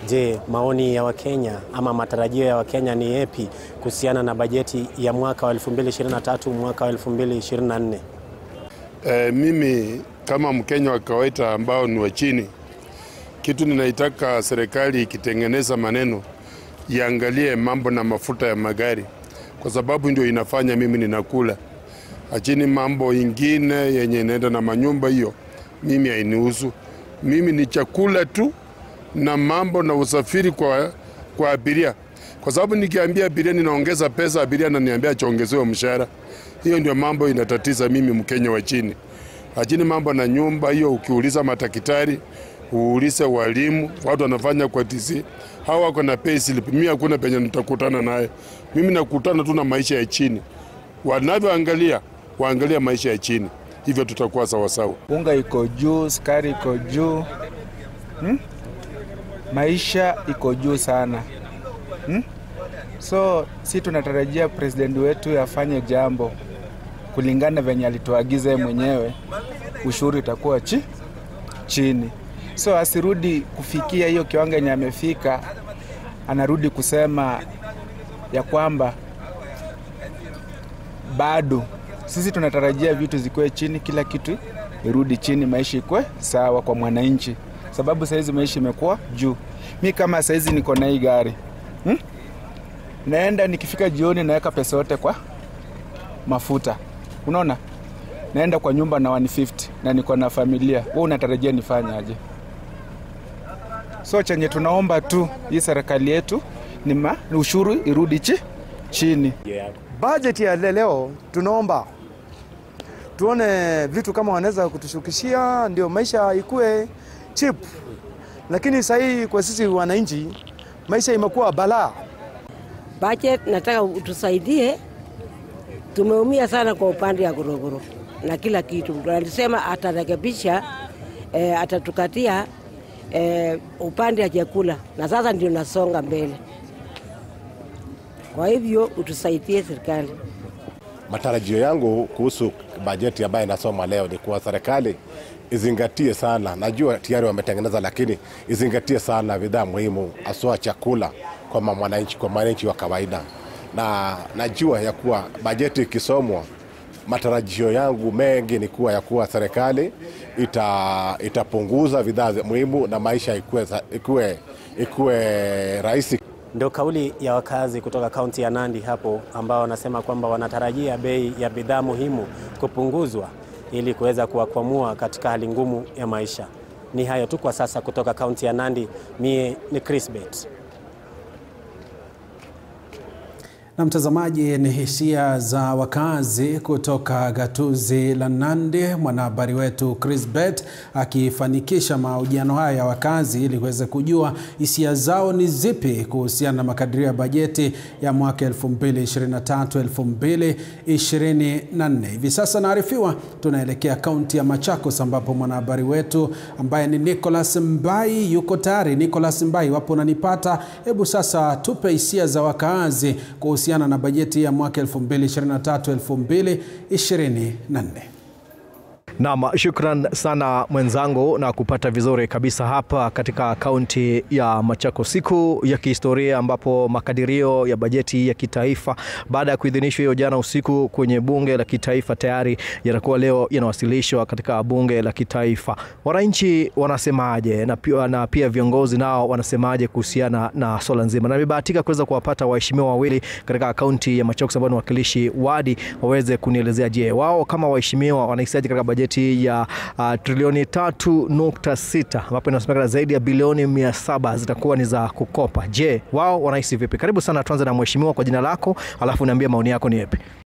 Je, maoni ya Wakenya ama matarajio ya Wakenya ni yepi kuhusiana na bajeti ya mwaka wa 2023 mwaka wa 2024? E, mimi kama Mkenya wa kawaida ambao ni wa chini, kitu ninaitaka serikali ikitengeneza maneno iangalie mambo na mafuta ya magari, kwa sababu ndio inafanya mimi ninakula. Lakini mambo ingine yenye inaenda na manyumba, hiyo mimi hainihusu. Mimi ni chakula tu na mambo na usafiri kwa, kwa abiria, kwa sababu nikiambia abiria ninaongeza pesa, abiria ananiambia chaongezewe mshahara. Hiyo ndio mambo inatatiza mimi Mkenya wa chini. Lakini mambo na nyumba hiyo, ukiuliza madaktari, uulize walimu, watu wanafanya kwa TC, hawa wako na pay slip. Mimi hakuna penye nitakutana naye. Mimi nakutana tu na maisha ya chini. Wanavyoangalia waangalia maisha ya chini, hivyo tutakuwa sawasawa. Unga iko juu, sukari iko juu hmm? Maisha iko juu sana hmm? So si tunatarajia president wetu afanye jambo kulingana venye alituagiza yeye mwenyewe, ushuru itakuwa chi, chini. So asirudi kufikia hiyo kiwango yenye amefika, anarudi kusema ya kwamba bado sisi tunatarajia vitu zikuwe chini, kila kitu irudi chini, maisha ikwe sawa kwa mwananchi, sababu sahizi maisha imekuwa juu. Mi kama sahizi niko na hii gari hmm? naenda nikifika jioni naweka pesa yote kwa mafuta, unaona, naenda kwa nyumba na 150 na niko na familia. Wewe unatarajia nifanye aje? So chenye tunaomba tu hii serikali yetu ni ma, ni ushuru irudi chi, chini. Bajeti ya leo tunaomba tuone vitu kama wanaweza kutushukishia, ndio maisha ikue cheap, lakini sahii kwa sisi wananchi maisha imekuwa balaa. Budget nataka utusaidie, tumeumia sana kwa upande ya gorogoro na kila kitu. Alisema atarekebisha e, atatukatia e, upande ya chakula, na sasa ndio nasonga mbele. Kwa hivyo utusaidie serikali. Matarajio yangu kuhusu bajeti ambayo inasoma leo ni kuwa serikali izingatie sana, najua tayari wametengeneza, lakini izingatie sana bidhaa muhimu, haswa chakula kwa mwananchi, kwa mwananchi wa kawaida. Na najua ya kuwa bajeti ikisomwa, matarajio yangu mengi ni kuwa ya kuwa serikali ita, itapunguza bidhaa muhimu na maisha ikuwe, ikuwe, ikuwe rahisi. Ndio kauli ya wakazi kutoka kaunti ya Nandi hapo, ambao wanasema kwamba wanatarajia bei ya bidhaa muhimu kupunguzwa ili kuweza kuwakwamua katika hali ngumu ya maisha. Ni hayo tu kwa sasa kutoka kaunti ya Nandi. Mie ni Chris Bet. Na mtazamaji, ni hisia za wakazi kutoka gatuzi la Nandi, mwanahabari wetu Chris Bet akifanikisha mahojiano haya ya wakazi ili kuweza kujua hisia zao ni zipi kuhusiana na makadirio ya bajeti ya mwaka 2023 2024. Hivi sasa naarifiwa tunaelekea kaunti ya Machakos ambapo mwanahabari wetu ambaye ni Nicholas Mbai yuko tayari. Nicholas Mbai, wapo unanipata? Hebu sasa tupe hisia za wakazi kuhusiana na bajeti ya mwaka 2023 2024. Naam, shukran sana mwenzangu na kupata vizuri kabisa hapa katika kaunti ya Machakos, siku ya kihistoria ambapo makadirio ya bajeti ya kitaifa baada ya kuidhinishwa hiyo jana usiku kwenye bunge la kitaifa tayari yatakuwa leo yanawasilishwa katika bunge la kitaifa. Wananchi wanasemaje na pia, na pia viongozi nao wanasemaje kuhusiana na swala nzima, na nimebahatika kuweza kuwapata waheshimiwa wawili katika kaunti ya Machakos ambao ni wakilishi wadi waweze kunielezea, je, wao kama waheshimiwa wanahisiaje katika bajeti ya uh, trilioni 3.6 ambapo inasemekana zaidi ya bilioni 700 zitakuwa ni za kukopa. Je, wao wanahisi vipi? Karibu sana, tuanze na mheshimiwa kwa jina lako, alafu niambie maoni yako ni yapi.